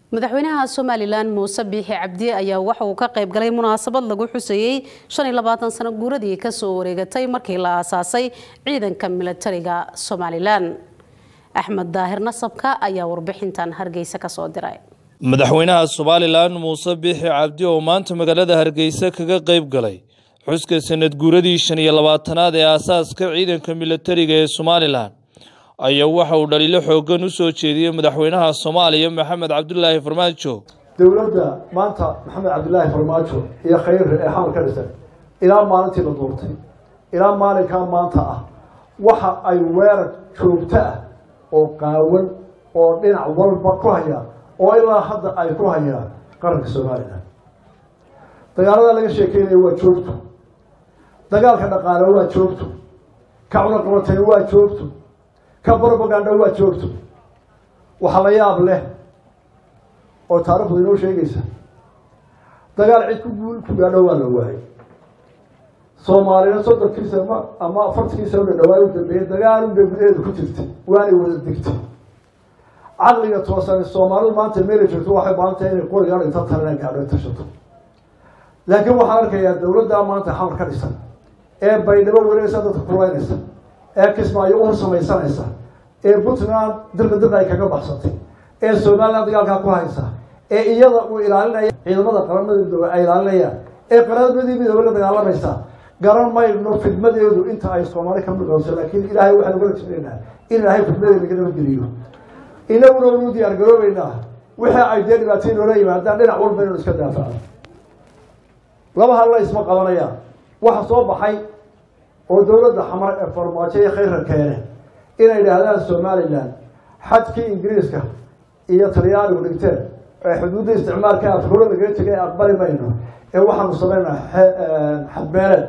madaxweynaha somalilan muuse biixi cabdi ayaa waxa uu ka qayb galay munaasabad lagu xusayey sano guuradii kasoo wareegatay markii la aasaasay ciidanka milatariga somalilan axmed daahir nasabka ayaa warbixintan hargeysa kasoo diray madaxweynaha somalilan muuse biixi cabdi oo maanta magaalada hargeysa kaga qayb galay xuska sanad guuradii shan iyo labaatanaad ee aasaaska ciidanka milatariga ee somalilan ayaa waxa uu dhaliilo xoogan u soo jeediyey madaxweynaha soomaaliya maxamed cabdulaahi farmaajo dowladda maanta maxamed cabdilaahi farmaajo iyo khayre ee xamal ka dhisan ilaa maalintii la duurtay ilaa maalinkaa maanta ah waxa ay weerar joogto ah oo qaawan oo dhinac walba ku hayaan oo ilaa hadda ay ku hayaan qaranka somalilan dagaalada laga sheekeynaya waa joogto dagaalka dhaqaale waa joogto ka cunaqabatay waa joogto ka brobaganda waa joogto waxa la yaab leh oo taarikhdu inoo sheegaysa dagaal cid ku guul ku gaadho waa la waayay soomaalina soddonkiisa ma ama afartankiisa la dhawaay u dambeeyey dagaalun bay gudaheedu ku jirtay waanay wada degtay caqliga toosan soomaalidu maanta meela joogto waxay baantahay inay qorigaan inta talena gaadho tashato laakiin waxaan arkayaa dawladdaa maanta xamar ka dhisan ee baydhabo wareegaysa dadka kulaynaysa ee kismaayo u samaysanaysa ee puntland dirda dirda ay kaga baxsatay ee somaliland dagaalkaa ku haysa ee iyada uu ilaalinaya ciidamada qaramada midoobe ay ilaalinayaan ee qaramadii midoobe la dagaalamaysa garan mayno fidmadeedu inta ay soomaali ka midooso laakiin ilaahay waxaan uga rajaynaynaa in ilaahay fidmadeeda naga nabadgeliyo inaguna unu diyaar garoobeynaa wixii ay dee dhibaatay noola yimaadaan dhinac walba inaynu iska daafacno laba halla isma qabanayaan waxa soo baxay oo dowladda xamar ee farmaajo iyo khayra keene inay idhaahdaan somalilan xadkii ingiriiska iyo talyaanigu dhigteen ee xuduudda isticmaalka afkuro lagaga tegay aqbali mayno ee waxaanu sameynaa xadbeeleed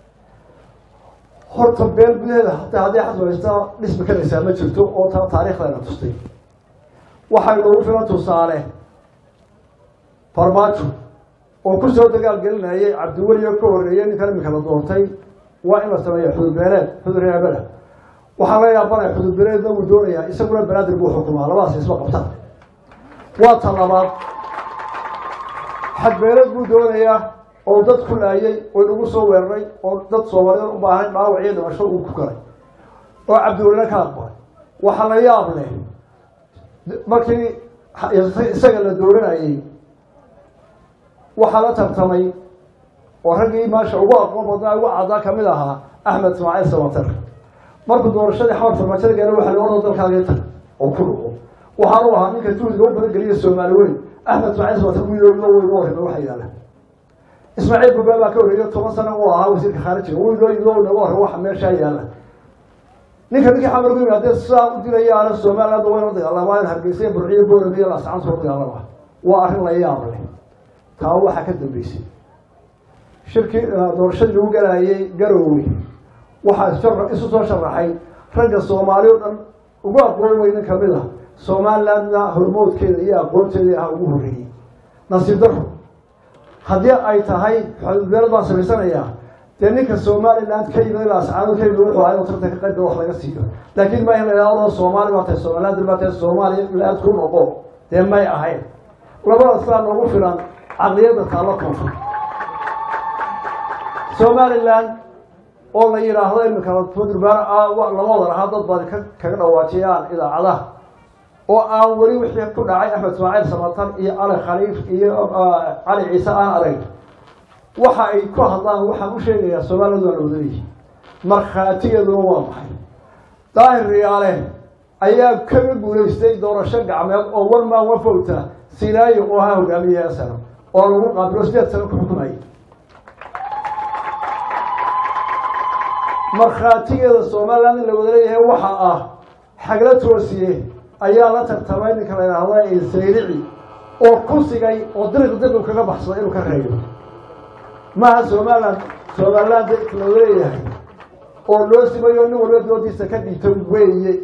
horta beel gudaheeda hataa haddii xasbaysta dhismi karaysaa ma jirto oo taa taariikhdayna tustay waxay noogu filan tusaale farmaajo oo kusoo dagaal gelinayay cabdiweli oo ka horreeyay ninkan iminka la doortay waa in la sameeya xududbeeleed xuduryaabada waxaa la yaabanaya xududbeeleedna wuu doonayaa isaguna banaadir buu xukumaa labadaas isma qabtaan waa ta labaad xadbeeleed buu doonayaa oo dad ku laayay oo inagu soo weeraray oo dad soomaaliyeed u baahan dhaawac iyo dhimasho uu ku galay oo cabdiwelina ka aqbalay waxaa la yaab leh markii isaga la dooranayay waxaa la tartamay oo raggii maasha ugu aqoon badnaa ugu caddaa kamid ahaa axmed ismaaciil samater markuu doorashadii xamar farmaajada gaara waxa la orda dalkaagii tag oo ku dhuco waxaanu ahaa ninka juhdiga u badan geliya soomaali weyn axmed ismaaciil samater wiilooda weyga horreyba waxa yaala ismaaciil gubaa baa ka horreeya toban sano uu ahaa wasiirka khaarijiga wiilooyidoo naga horre waxa meeshaa yaala ninka ninkii xamar ku yimi haddee sidaa u dilayaana somaliland wayna dagaalamaan hargeysa burciyo boorame iyo laascaan soo dagaalama waa arrin la yaab leh taa waxaa ka dambeysay shirkii doorashadii lagu galaayay garoowe waxaa isu soo sharaxay ragga soomaali o dhan ugu aqoon weynin kamid ah somalilandna hormoodkeeda iyo aqoonteeda ah ugu horreeyey nasiib daro haddii ay tahay xududbeelad baan samaysanayaa dee ninka somaliland ka yimid laascaanood ka yimid wuxuu ahay tartan ka qayb wax laga siiyo laakiin ma in la yidhahdo soomaali baa tahay somaliland baa tahay somaliland ku noqo dee may ahayn labadaas baa noogu filan caqliyadda taalo koonfur somaliland oo la yidhaahdo iminka durbaar lama wada lahaa dad baad kaga dhawaajiyaan idaacadaha oo aan weli wixii ku dhacay axmed ismaaciil samatan iyo cali khaliif iyo cali ciise aan arag waxa ay ku hadlaan waxaan u sheegayaa somaliland waa la wadaleeyihi markhaatigeeduna waa maxay daahir riyaale ayaa kaga guulaystay doorasho gacmeed oo one man one vota sinaayo oo ahaa hogaamiyaha sano oo lagu qaabilo sideed sano ku xukumayay markhaatigeeda somaliland in la wada leeyahay waxa ah xagla toosiye ayaa la tartamay ninka la yidhaahda sayrici oo ku sigay oo diriq diriq kaga baxsada inuu ka reeyo maaha somaliland somaliland la wada leeyahay oo loo simayo nin walba doodiisa ka dhigto weeye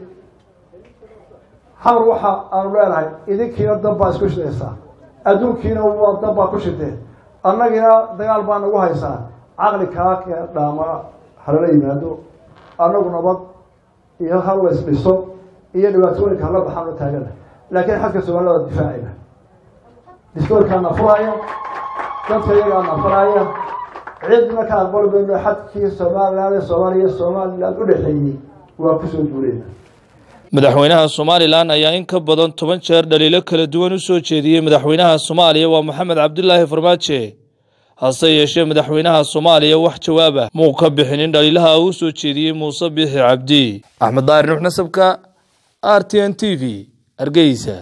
xamar waxa aanu leenahay idinkiina dab baa isku shidaysaa adduunkiina waa dab baa ku shideen annagiina dagaal baa nagu haysaa caqli kaa kee dhaama halala yimaado annagu nabad iyo hal la isdhiso iyo dhibaatooyinka hala baxaan la taagana laakiin xadka somaliland waa difaacayna diskoorkaana furaya dadka iyagaana faraya cidna ka aqbali mayno xadkii somalilan ee soomaaliya somalilan u dhexeeyey waa kusoo guureyna madaxweynaha somalilan ayaa in ka badan toban jeer dhaliilo kala duwan u soo jeediyey madaxweynaha soomaaliya waa maxamed cabdilaahi farmaajo hase yeeshee madaxweynaha soomaaliya wax jawaaba muu ka bixinin dhaliilaha uu soo jeediyey muuse biixi cabdi axmed daahir nuux nasabka r t n t v hargeysa